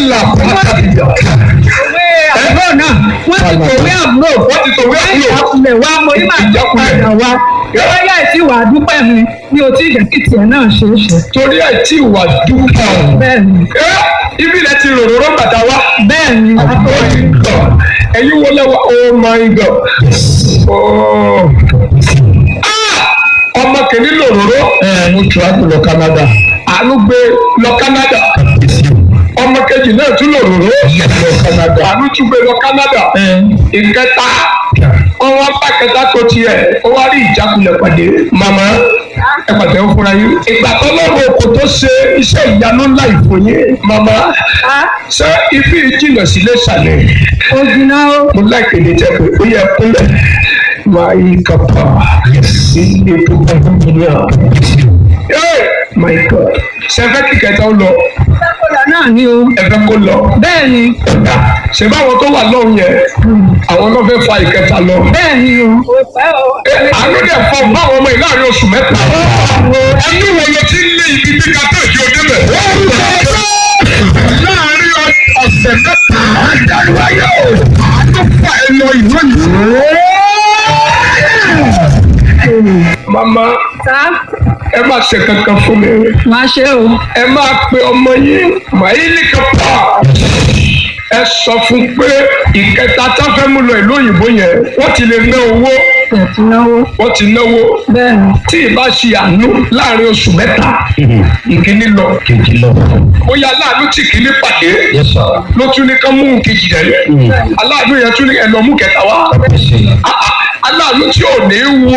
là pàtàkìyà. òwe àbúrò náà wọ́n ti tòwé àbúrò wọ́n ti tòwé àbúrò. ìjákulẹ̀ wa mo ní màá jẹ́ padà wá lọ́yà tí wà á dúpẹ́ mi ní o tí ìjẹ́ kí tiẹ̀ náà ṣe é ṣe. torí ẹ̀ tí ìwà dúpọ̀. bẹ́ẹ̀ ni ẹ ibi rẹ̀ ti ròròró bàtà wá. bẹ́ẹ̀ ni Oh my God. ẹ̀yin wo lẹ́wọ̀ oh my God. Oh. Ah! ọmọ kìíní lòròró. ẹ mo travel lọ Canada. àánú gbé lọ Canada. ọmọ kejì náà tún lòròró. lọ Canada. àánú tún gbé lọ Canada. ìkẹta ọwọ́ bá kẹta tó tiẹ̀ ó wá rí ìjákulẹ̀ pàdé. màmá ẹ pàtẹ́ ó fúnra yín. ìgbà tó lọ́wọ́ kò tó ṣe iṣẹ́ ìyanu ńlá ìfòyín. màmá a ṣé ibi ìjìnlẹ̀ sílé ṣàlẹ̀ ó jiná ó mo láìpẹ́ ní jẹ́ pé ó yẹ kúnlẹ̀ máa yí kápá ilé tó bá mílíọ̀n. my god ṣe fẹ́ kí kẹta ó lọ sákòlà náà ni o ẹ fẹ́ kó lọ bẹ́ẹ̀ ni ṣe báwọn tó wà lọ́hùn yẹn àwọn náà fẹ́ fa ìkẹta lọ. bẹ́ẹ̀ ni o o pẹ́ o Ẹ, àánú dẹ̀ fọ báwọn ọmọ yìí láàrin oṣù mẹ́ta. ẹni wo ló ti ń lé ibi tí kátó ìdí òde bẹ̀. láàrin ọ̀sẹ̀ mẹ́ta àjálù ayé o àánú fà ẹ lọ ìlú yìí. mama sá ẹ má ṣe kankan fún mi máa ṣe o ẹ máa pe ọmọ yín màílì kápá ẹ sọ fún pé ìkẹta tá fẹ́ mú lọ ìlú òyìnbó yẹn wọ́n ti lè ná owó tẹ̀tí náwó wọ́n ti náwó bẹ́ẹ̀ ni tí ìbá ṣe àánú láàrin oṣù mẹ́ta ìkíní lọ kejì lọ. bóyá aláàánú tí kìíní pàdé Yes sir. ló tún ní ká mú kejì rẹ̀ aláàánú yẹn tún ní ẹ lọ mú kẹta wá Kábíyèsí. Ah, ah, aláàánú tí ò ní wo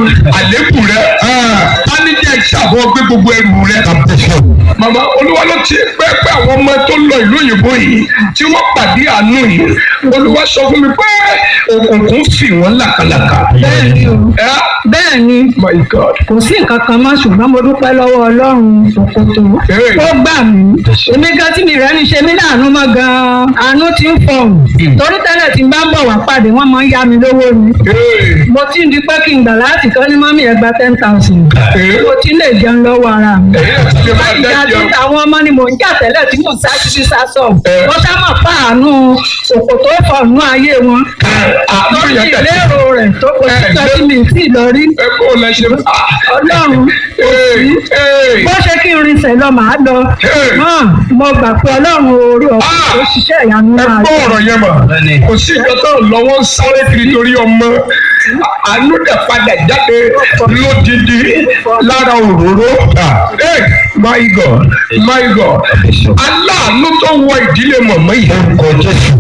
àlékún rẹ̀ tánijẹ́ ìṣàbọ̀ gbé gbogbo ẹrù rẹ̀ Kábíyèsí. màmá olúwa ló ti pẹ́pẹ́ àwọn ọmọ tó lọ ìlú òyìnbó yìí tí wọ́n pàdé àánú yìí olúwa sọ fún mi pé òkùnkùn fì wọ́n làkàlàkà. bẹ́ẹ̀ ni o ẹ bẹ́ẹ̀ ni my god kò sí nǹkan kan mọ́ ṣùgbọ́n mo dúpẹ́ lọ́wọ́ ọlọ́run òkòtò Hey. ó gbà mí èmi gan tí mi rẹ́ ní ṣe mí láàánú mọ́ gan-an àánú ti ń fọ̀hún torí tẹ́lẹ̀ tí n bá ń bọ̀ wá pàdé wọ́n máa ń yá mi lówó ni Hey. mo ti ń di pé kí n gbà láti kọ́ ní mọ́mí ẹ̀ gba ten thousand Hey. mo ti lè jẹun lọ́wọ́ ara mi èyí ẹ̀ ti ṣe máa ìjà tí dẹ́jọ́ àwọn ọmọ ni mò ń jà tẹ́lẹ̀ tí mò ń sá títí sá sọ Eh. wọ́n sá mọ̀ fáànù òkòtò fọ̀nù ayé wọn àánú lórí yẹn tẹ̀lé ìlérò rẹ̀ tó kò sí Eh, tọ́jú mi sí lọ rí ẹ kó o lẹ ṣe ọlọ́run Hey. Hey. bó ṣe kí n rinṣẹ́ lọ màá lọ Hey. hàn mo gbà pé ọlọ́run orí ọ̀pọ̀ Ah. tó ṣiṣẹ́ ìyanu ẹ máa gbọ́ yẹ. ọ̀rọ̀ yẹn mọ̀ Bẹ́ẹ̀ni. kò sí ìjọ tó lọ́wọ́ ń sáré kiri torí ọmọ àánú dẹ̀ padà jáde lódìdí lára òróró Hey, my god my god aláàánú tó wọ ìdílé mọ̀mọ́ yìí Orúkọ Jésù.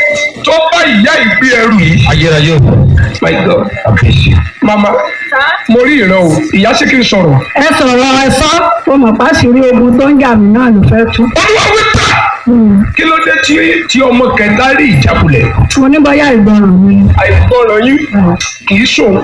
tó bá ìyá ìgbé ẹrù yìí Ayérayé o. my god Kábíyèsí. mama mo rí ìran o ìyá sí kí n sọ̀rọ̀ ẹ sọ̀rọ̀ ẹ sọ́ ó mọ̀ pàṣírí ogun tó ń jà mí náà ló fẹ́ tú. olúwa wípé kí ló dé tí tí ọmọ kẹta rí ìjákulẹ̀ mo ní bóyá ìgbọràn mi àìgbọràn yín kì í sòun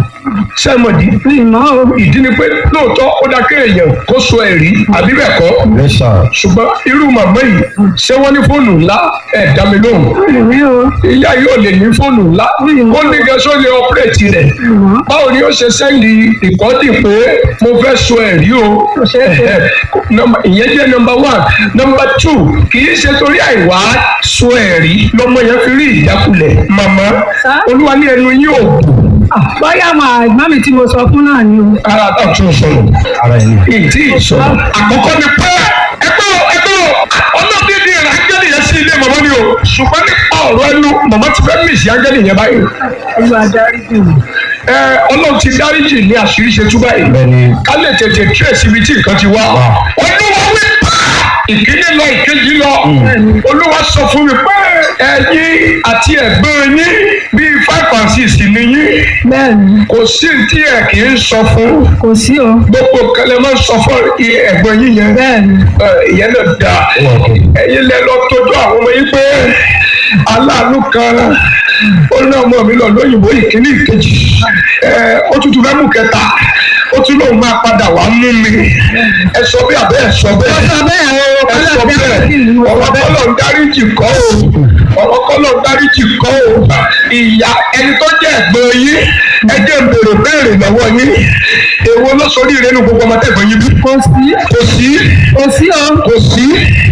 sẹ́mọ̀dì mi mọ́ o ìdí ni pé lóòótọ́ ó dá kéèyàn kó so ẹ̀rí àbí bẹ́ẹ̀ kọ́ Yes sir. ṣùgbọ́n irú màmá yìí ṣé wọ́n ní fóònù ńlá ẹ̀ dá mi lóhùn mi ò ìyá yóò lè ní fóònù ńlá ó ní gẹ́sọ́ lè ọ́pẹ́rẹ́tì rẹ̀ báwo ni ó ṣe sẹ́ndì ìkọ́dì pé mo fẹ́ so ẹ̀rí o ṣeé ṣe. Nọ́mbà- ìyẹn jẹ́ nọmba one nọmba two kì í ṣe torí àìwá so ẹ̀rí lọ́mọ yẹn fi rí ìjákulẹ̀ màmá Sá? olúwa ní ẹnu yín ò Ah, bóyá àwọn àgbọ̀n mi tí mo sọ fún náà ni o. ara àtàtún sọ̀rọ̀ Ara ẹni. ìdí ìsọ̀rọ̀ àkọ́kọ́ ni pé ẹgbẹ́ o ẹgbẹ́ o ọlọ́dẹ́dẹ́ rẹ̀ ángẹ́lì yẹn sí ilé màmá ni o ṣùgbọ́n nípa ọ̀rọ̀ ẹnu màmá ti fẹ́ mìsì ángẹ́lì yẹn báyìí olú adarí bì mí. ẹ ọlọ́run ti dáríjì ní àṣírí ṣe tú báyìí Bẹ́ẹ̀ni. ká lè tètè trace ibi tí nǹkan ti wá olúwa wí pé ìkíní lọ ìkejì lọ olúwa sọ fún mi pé ẹ̀yin àti ẹ̀gbọ́n yín bíi five and six ni yín bẹ́ẹ̀ ni kò sí tí ẹ kì í sọ fún kò sí o gbogbo kẹlẹ máa ń sọ fún ẹ̀gbọ́n yín yẹn bẹ́ẹ̀ ni ẹ, ìyẹn náà dáa Ó wà òkè. ẹ̀yin lẹ lọ tọ́jú àwọn ọmọ yín pé aláàánú kan ó ní ọmọ mi lọ lóyìnbó ìkíní ìkejì ẹ ó tún tún fẹ́ mú kẹta ó tún lóun máa padà wá mú mi ẹ sọ bí abẹ́ ẹ sọ bẹ́ẹ̀ ó sọ bẹ́ẹ̀ o ẹ sọ kọ́lá bí bẹ́ẹ̀ a kì í mú ọ̀rọ̀ ọ bẹ́ẹ̀. kọ́lọ̀ ń dáríjì kọ́ o ọ̀rọ̀ kọ́lọ̀ ń dáríjì kọ́ o ìyá ẹni tó jẹ́ ẹ̀gbọ́n yín ẹ jẹ́ ń bèrè béèrè lọ́wọ́ yín èwo ló sọ orí ìrẹ́nu gbogbo ọmọ tẹ̀gbọ́n yín bí kò sí kò sí kò sí o kò sí